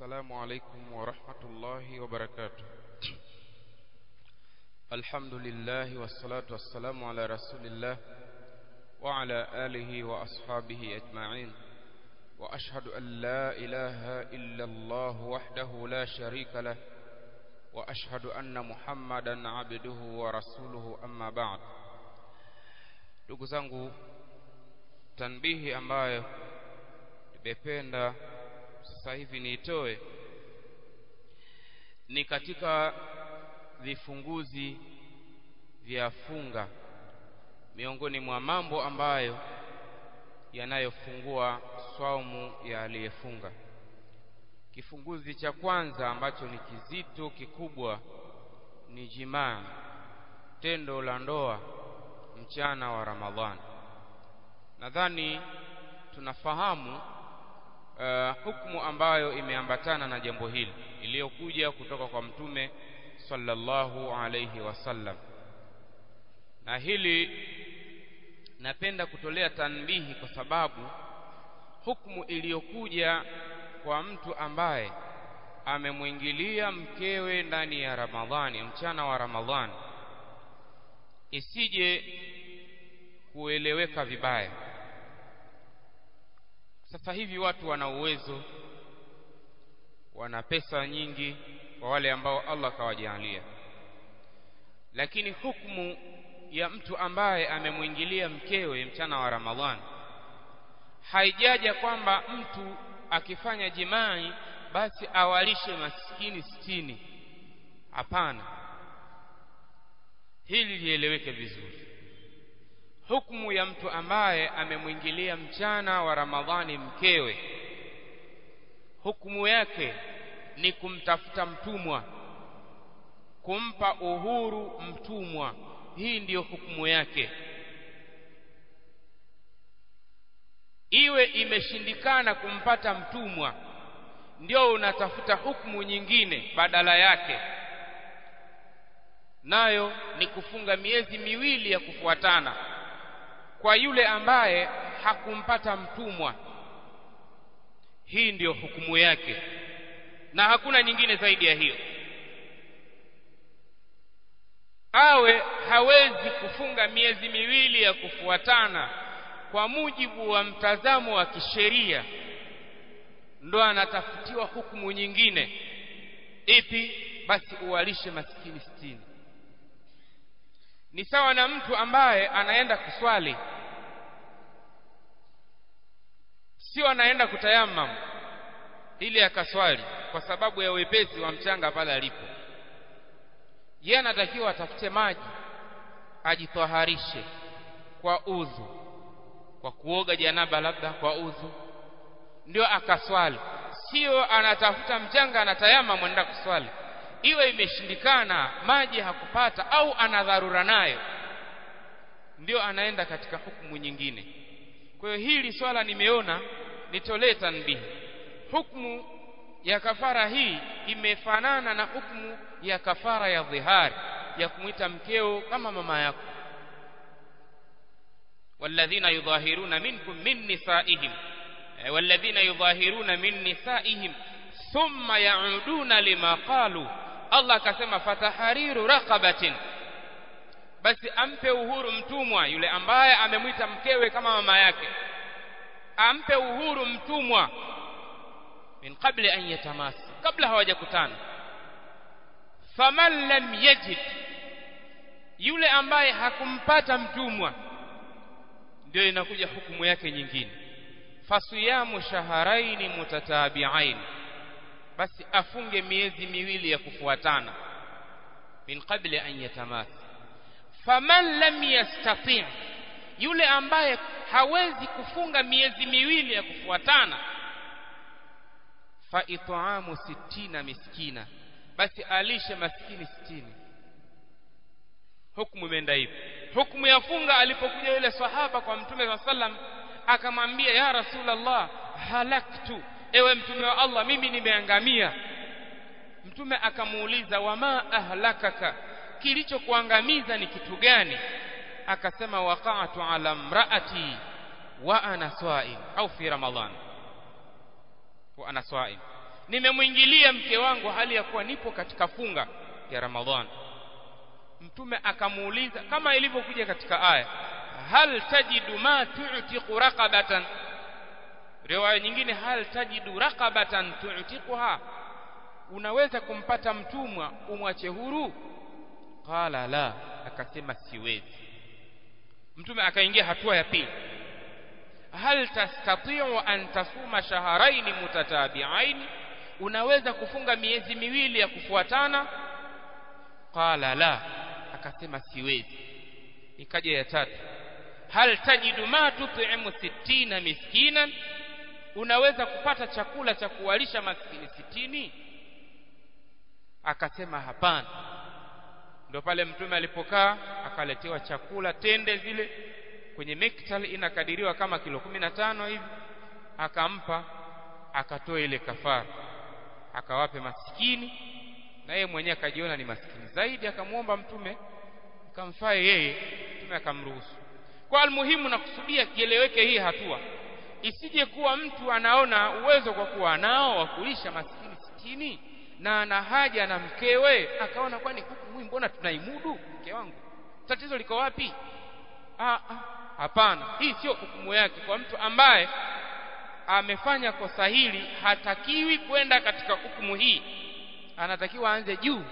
السلام عليكم ورحمة الله وبركاته الحمد لله والصلاة والسلام على رسول الله وعلى آله وأصحابه أجمعين وأشهد أن لا إله إلا الله وحده لا شريك له وأشهد أن محمدا عبده ورسوله أما بعد ndugu zangu tanbihi ambayo nimependa sasa hivi niitoe ni katika vifunguzi vya funga miongoni mwa mambo ambayo yanayofungua swaumu ya aliyefunga kifunguzi cha kwanza ambacho ni kizito kikubwa ni jimaa tendo la ndoa mchana wa Ramadhani nadhani tunafahamu uh, hukumu ambayo imeambatana na jambo hili iliyokuja kutoka kwa mtume sallallahu alayhi wasallam na hili napenda kutolea tanbihi kwa sababu hukumu iliyokuja kwa mtu ambaye amemwingilia mkewe ndani ya Ramadhani mchana wa Ramadhani isije kueleweka vibaya sasa hivi watu wana uwezo wana pesa nyingi kwa wale ambao Allah kawajalia lakini hukumu ya mtu ambaye amemwingilia mkewe mchana wa Ramadhani haijaja kwamba mtu akifanya jimai basi awalishe maskini sitini hapana hili lieleweke vizuri hukumu ya mtu ambaye amemwingilia mchana wa Ramadhani mkewe hukumu yake ni kumtafuta mtumwa kumpa uhuru mtumwa hii ndiyo hukumu yake iwe imeshindikana kumpata mtumwa ndio unatafuta hukumu nyingine badala yake nayo ni kufunga miezi miwili ya kufuatana kwa yule ambaye hakumpata mtumwa hii ndiyo hukumu yake na hakuna nyingine zaidi ya hiyo awe hawezi kufunga miezi miwili ya kufuatana kwa mujibu wa mtazamo wa kisheria ndo anatafutiwa hukumu nyingine ipi basi uwalishe maskini sitini ni sawa na mtu ambaye anaenda kuswali sio anaenda kutayamam ili akaswali kwa sababu ya wepesi wa mchanga pale alipo yeye anatakiwa atafute maji ajitwaharishe kwa udhu kwa kuoga janaba labda kwa udhu ndio akaswali sio anatafuta mchanga anatayama mwenda kuswali iwe imeshindikana maji hakupata au ana dharura nayo ndio anaenda katika hukumu nyingine kwa hiyo hili swala nimeona nitolee tanbihi hukumu ya kafara hii imefanana na hukumu ya kafara ya dhihari ya kumwita mkeo kama mama yako والذين يظاهرون منكم من نسائهم والذين يظاهرون من نسائهم ثم يعودون لما قالوا Allah akasema fatahariru raqabatin basi ampe uhuru mtumwa yule ambaye amemwita mkewe kama mama yake ampe uhuru mtumwa min qabli an yatamasi kabla hawajakutana faman lam yajid yule ambaye hakumpata mtumwa ndio inakuja hukumu yake nyingine fasiyamu shaharaini mutatabi'ain basi afunge miezi miwili ya kufuatana min qabli an yatamasi faman lam yastati' yule ambaye hawezi kufunga miezi miwili ya kufuatana fa it'amu sittina miskina basi alishe maskini sitini hukumu imeenda hivi hukumu ya funga alipokuja yule sahaba kwa mtume wa sallam akamwambia ya rasulullah halaktu ewe mtume wa Allah mimi nimeangamia mtume akamuuliza wama ahlakaka kilichokuangamiza ni kitu gani akasema waqa'tu ala mraati wa ana swaim au fi ramadhan wa ana swaim nimemwingilia mke wangu hali ya kuwa nipo katika funga ya Ramadhani mtume akamuuliza kama ilivyokuja katika aya hal tajidu ma tu'tiqu raqabatan riwaya nyingine hal tajidu raqabatan tu'tiquha unaweza kumpata mtumwa umwache huru qala la akasema siwezi mtume akaingia hatua ya pili hal tastati'u an tasuma shahrayn mutatabi'ain unaweza kufunga miezi miwili ya kufuatana qala la akasema siwezi ikaja ya tatu hal tajidu ma tut'imu sittina miskinan unaweza kupata chakula cha kuwalisha maskini sitini akasema hapana ndio pale mtume alipokaa akaletewa chakula tende zile kwenye mektal inakadiriwa kama kilo kumi na tano hivi akampa akatoa ile kafara akawape maskini na yeye mwenyewe akajiona ni maskini zaidi akamwomba mtume akamfae yeye mtume akamruhusu kwa almuhimu na kusudia kieleweke hii hatua isije kuwa mtu anaona uwezo kwa kuwa nao wa kulisha maskini sitini na ana haja na mkewe akaona kwani huku mwi mbona tunaimudu mke wangu tatizo liko wapi ah hapana hii sio hukumu yake kwa mtu ambaye amefanya kosa hili hatakiwi kwenda katika hukumu hii anatakiwa aanze juu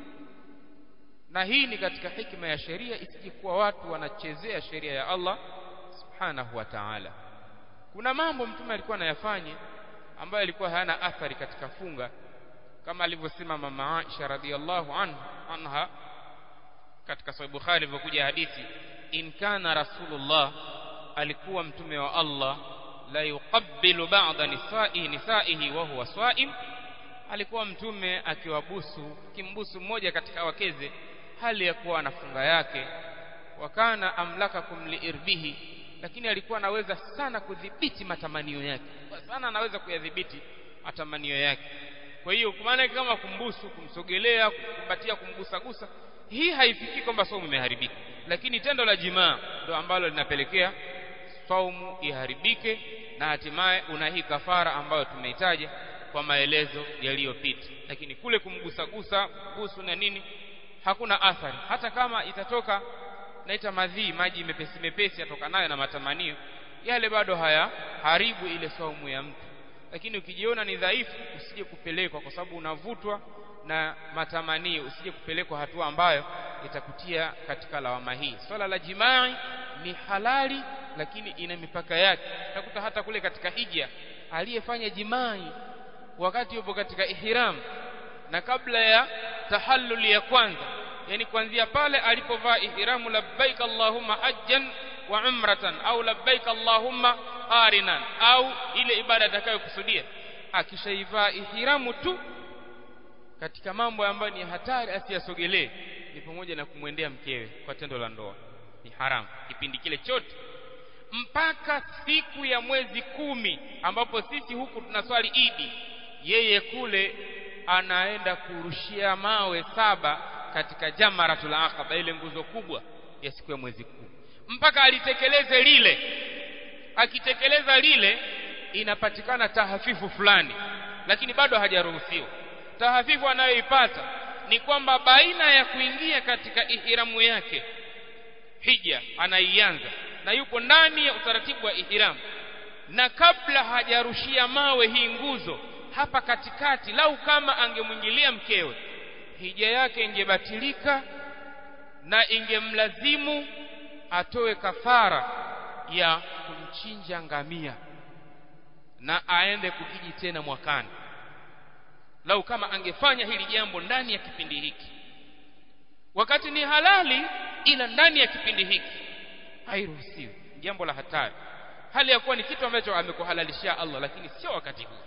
na hii ni katika hikma ya sheria isije kuwa watu wanachezea sheria ya Allah subhanahu wa ta'ala kuna mambo mtume alikuwa anayafanya ambayo yalikuwa hayana athari katika funga kama alivyosema mama Aisha radhiallahu anha katika sahih Bukhari ilivyokuja hadithi in kana rasulullah alikuwa mtume wa Allah la yuqabbilu ba'da nisa'i nisa'ihi wa huwa swa'im alikuwa mtume akiwabusu kimbusu mmoja katika wakeze hali ya kuwa anafunga yake wakana amlakakum liirbihi lakini alikuwa anaweza sana kudhibiti matamanio yake kwa sana anaweza kuyadhibiti matamanio yake kwa hiyo maana kama kumbusu kumsogelea kumkumbatia kumgusagusa hii haifiki kwamba saumu imeharibika lakini tendo la jimaa ndio ambalo linapelekea saumu iharibike na hatimaye una hii kafara ambayo tumeitaja kwa maelezo yaliyopita lakini kule kumgusagusa busu na nini hakuna athari hata kama itatoka naita madhii maji mepesi mepesi yatokanayo na matamanio yale bado haya haribu ile saumu ya mtu lakini ukijiona ni dhaifu usije kupelekwa kwa sababu unavutwa na matamanio usije kupelekwa hatua ambayo itakutia katika lawama hii swala la jimai ni halali lakini ina mipaka yake utakuta hata kule katika hija aliyefanya jimai wakati yupo katika ihram na kabla ya tahallul ya kwanza yani kuanzia pale alipovaa ihramu labbaik allahumma hajjan wa umratan au labbaik allahumma qarinan au ile ibada atakayokusudia akishaivaa ihramu tu katika mambo ambayo ni hatari asiyasogelee ni pamoja na kumwendea mkewe kwa tendo la ndoa ni haramu kipindi kile chote mpaka siku ya mwezi kumi ambapo sisi huku tunaswali idi yeye kule anaenda kurushia mawe saba katika jamaratul aqaba ile nguzo kubwa ya siku ya mwezi kumi mpaka alitekeleze lile akitekeleza lile inapatikana tahafifu fulani lakini bado hajaruhusiwa tahafifu anayoipata ni kwamba baina ya kuingia katika ihramu yake hija anaianza na yupo ndani ya utaratibu wa ihramu na kabla hajarushia mawe hii nguzo hapa katikati lau kama angemwingilia mkewe hija yake ingebatilika na ingemlazimu atoe kafara ya kumchinja ngamia na aende kuhiji tena mwakani lau kama angefanya hili jambo ndani ya kipindi hiki wakati ni halali ila ndani ya kipindi hiki hairuhusiwi jambo la hatari hali ya kuwa ni kitu ambacho amekuhalalishia Allah lakini sio wakati huu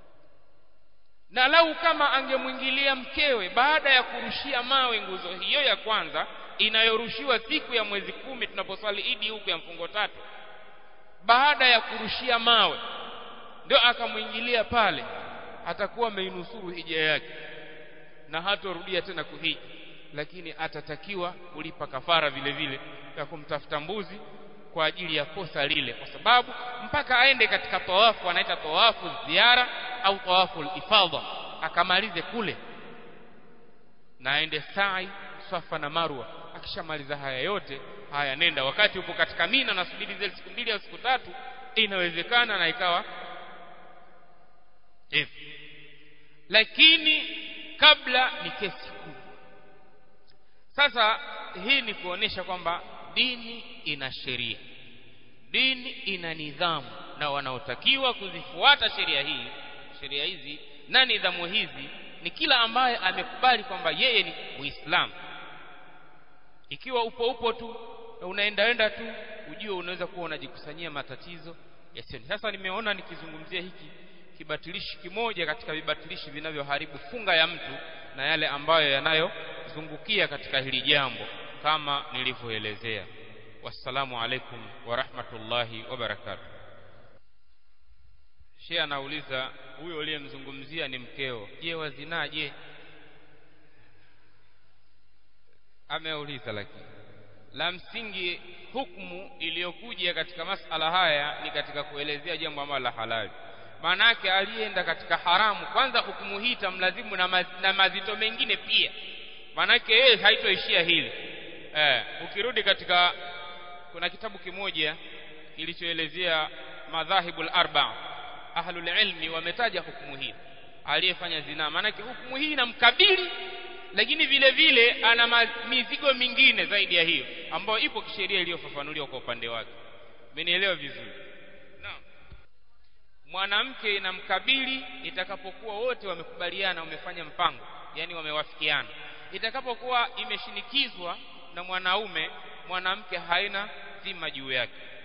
na lau kama angemwingilia mkewe baada ya kurushia mawe nguzo hiyo ya kwanza inayorushiwa siku ya mwezi kumi tunaposwali idi huku ya mfungo tatu baada ya kurushia mawe ndio akamwingilia pale atakuwa ameinusuru hija yake na hatorudia tena kuhiji lakini atatakiwa kulipa kafara vile vile ya kumtafuta mbuzi kwa ajili ya kosa lile kwa sababu mpaka aende katika tawafu anaita tawafu ziara au tawafu ifadha akamalize kule na aende sa'i swafa na marwa akishamaliza haya yote haya nenda wakati upo katika mina nasubiri zile siku mbili au siku tatu inawezekana na ikawa hivi lakini kabla ni kesi kubwa sasa hii ni kuonesha kwamba dini ina sheria dini ina nidhamu na wanaotakiwa kuzifuata sheria hii sheria hizi na nidhamu hizi ni kila ambaye amekubali kwamba yeye ni muislamu ikiwa upo upo tu unaendaenda tu ujue unaweza kuwa unajikusanyia matatizo yasiyo sasa nimeona nikizungumzia hiki kibatilishi kimoja katika vibatilishi vinavyoharibu funga ya mtu na yale ambayo yanayozungukia katika hili jambo kama nilivyoelezea wassalamu alaikum wa rahmatullahi wa barakatuh Sheikh anauliza huyo uliyemzungumzia ni mkeo je wazinaa je ameuliza lakini la msingi hukumu iliyokuja katika masala haya ni katika kuelezea jambo ambalo la halali maanake aliyeenda katika haramu kwanza hukumu hii itamlazimu na, maz, na mazito mengine pia maanake yeye haitoishia hili eh, ukirudi katika kuna kitabu kimoja kilichoelezea madhahibul arba ahlul ilmi wametaja hukumu hii aliyefanya zinaa maanake hukumu hii inamkabili lakini vile vile ana mizigo mingine zaidi ya hiyo ambayo ipo kisheria iliyofafanuliwa kwa upande wake mmenielewa vizuri naam mwanamke inamkabili itakapokuwa wote wamekubaliana wamefanya mpango yani wamewafikiana itakapokuwa imeshinikizwa na mwanaume mwanamke haina dhima juu yake